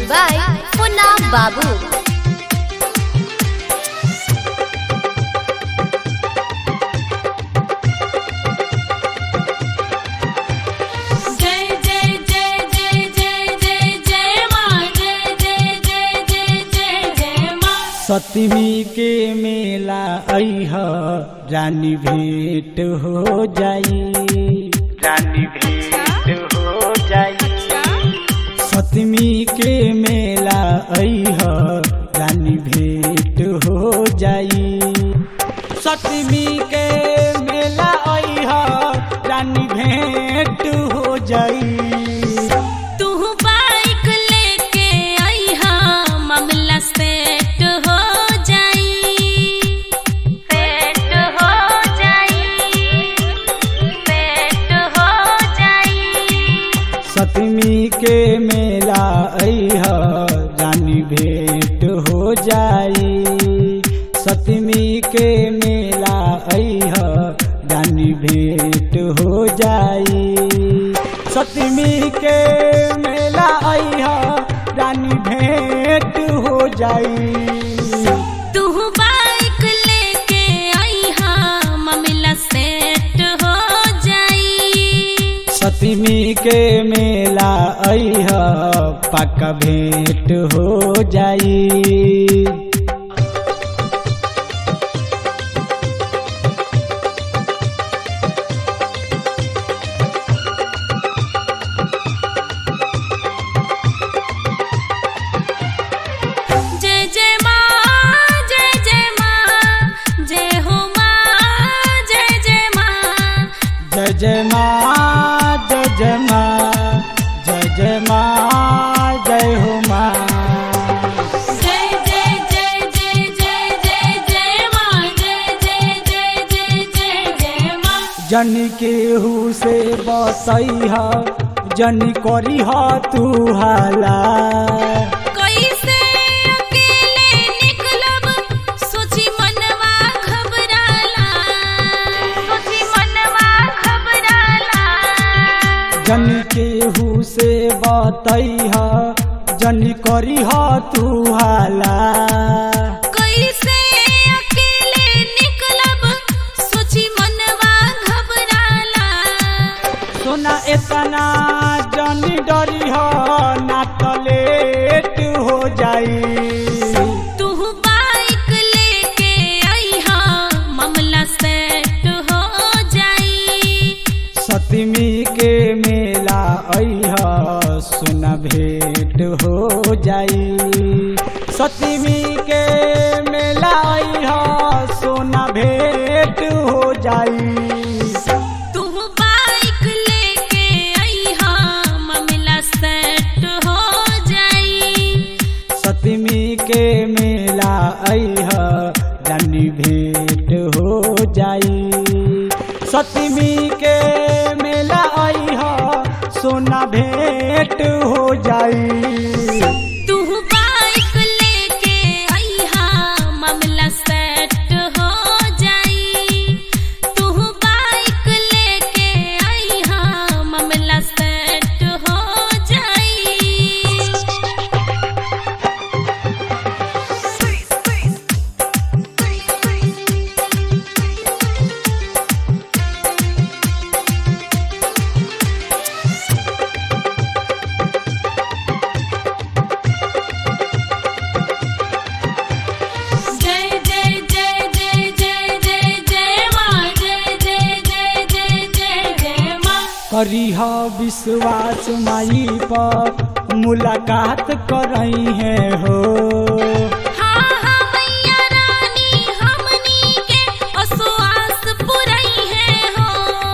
by Funam Babu. जय जय जय जय जय जय जय माँ जय जय जय जय जय जय माँ सतमी के मेला अह रानी भेंट हो जाई रानी भेंट हो जाई सतमी के मेला अह रानी भेंट हो जाई सतमी के मेला अह रानी भेंट हो जाई तू बाइक लेके आई हाँ मामला सेट हो जाई सेट हो जाई सेट हो जाई सतमी के मेला अह रानी भेंट हो जाई सतमी के मेला अह रानी भेंट हो जाई सतमी के मेला अह रानी भेंट हो जाई तू बाइक लेके आई हाँ मामला सेट हो जाई सतमी के मेला अह पक्का भेंट हो जाई जय जय माँ जय जय माँ जय हो माँ जय जय माँ जय जय माँ जय जय माँ जय जय माँ जय हो माँ जय जय जय जय जय जय जय माँ जय जय जय जय जय जय माँ जन केहू से बसई जन करी तू हाला कैसे अकेले निकलब सोची मनवा घबराला सोची मनवा घबराला जन केहू से बतई जन करी तू हाला कैसे अकेले निकलब सोची मनवा घबराला सोना इतना जन डरी ना तो लेट हो जाई तू बाइक लेके आई हाँ मामला सेट हो जाई सतमी के मेला अह सुना भेंट हो जाई सतमी के मेला अह सोना भेंट हो जाई तू बाइक लेके आई हाँ मामला सेट हो जाई सतमी के मेला अह रानी भेंट हो जाई सतमी के मेला अह सोना भेंट हो जाई तू बाइक लेके आई हाँ मामला सेट हो जाई तू बाइक लेके आई हाँ मामला सेट हो जाई जय जय जय जय जय जय जय माँ जय जय जय जय जय जय माँ करीह विश्वास माई पर मुलाकात करई है हो हाँ हाँ मैया रानी हमनी के असुआस पुरई है हो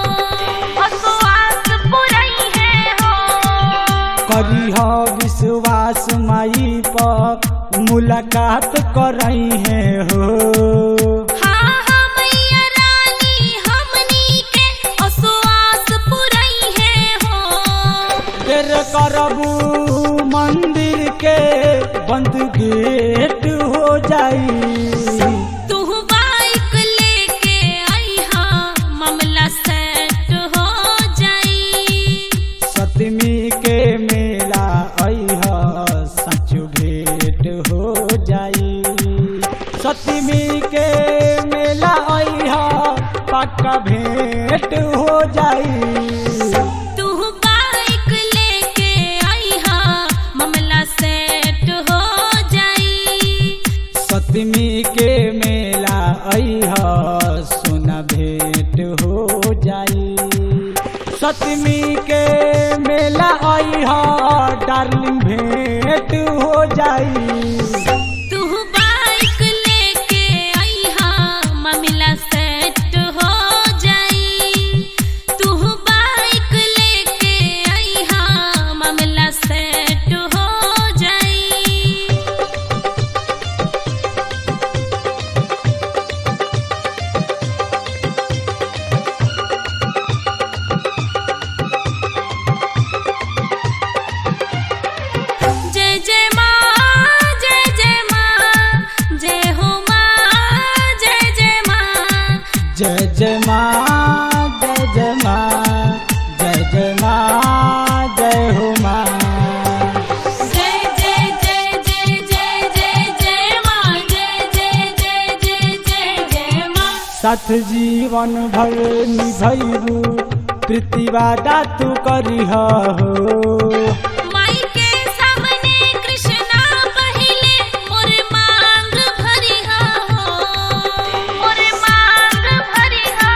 असुआस पुरई है हो करीह विश्वास माई पर मुलाकात करई है हो हाँ हाँ मैया रानी हमनी के असुआस पुरई है हो देर करबू मंदिर के बंद गेट हो जाई तू बाइक लेके आई हाँ मामला सेट हो जाई सतमी के मेला अह सच सतमी के मेला अइह पक्का भेंट हो जाई तू बाइक लेके आईहा मामला सेट हो जाई सतमी के मेला अइह सोना भेंट हो जाई सतमी के मेला अइह डार्लिंग भेंट हो जाई तू बाइक लेके आईहा मामला सेट हो जाई तू बाइक लेके आईहा मामला सेट हो जाई जय जय माँ जय जय माँ जय हो माँ जय जय माँ जय जय माँ जय जय माँ जय जय माँ जय हो माँ जय जय जय जय जय जय जय माँ जय जय जय जय जय जय माँ साथ जीवन भर निभैबू प्रीतिवादा तू करिह हो माई के सामने कृष्णा पहिले मोर मांग भरिहा हो मोर मांग भरिहा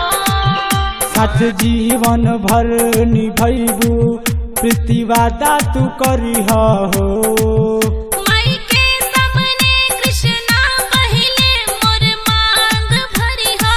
हो साथ जीवन भर निभैबू प्रीतिवादा तू करिह हो माई के सामने कृष्णा पहिले मोर मांग भरिहा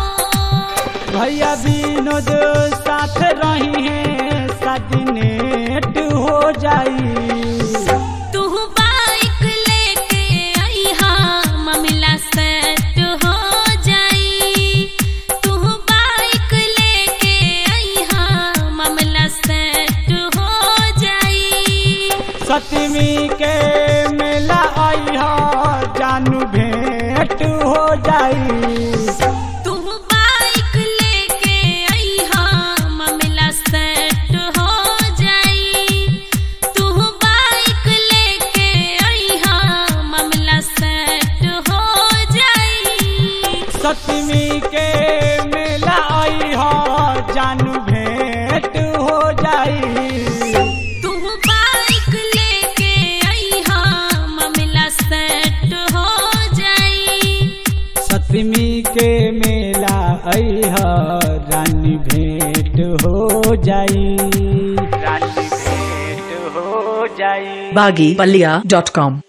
हो भैया विनोद साथ रही है सदनेट हो जाई तू बाइक लेके आईहा मामला सेट हो जाई तू बाइक लेके आईहा मामला सेट हो जाई सतमी के मेला अइह जानू भेंट हो जाई तू बाइक लेके आईहा मामला सेट हो जाई तू बाइक लेके आईहा मामला सेट हो जाई सतमी के मेला अइह जानू भेंट हो जाई तू बाइक लेके आईहा मामला सेट हो जाई सतमी के मेला अइह रानी भेंट हो जाई रानी भेंट हो जाई baggypalia.com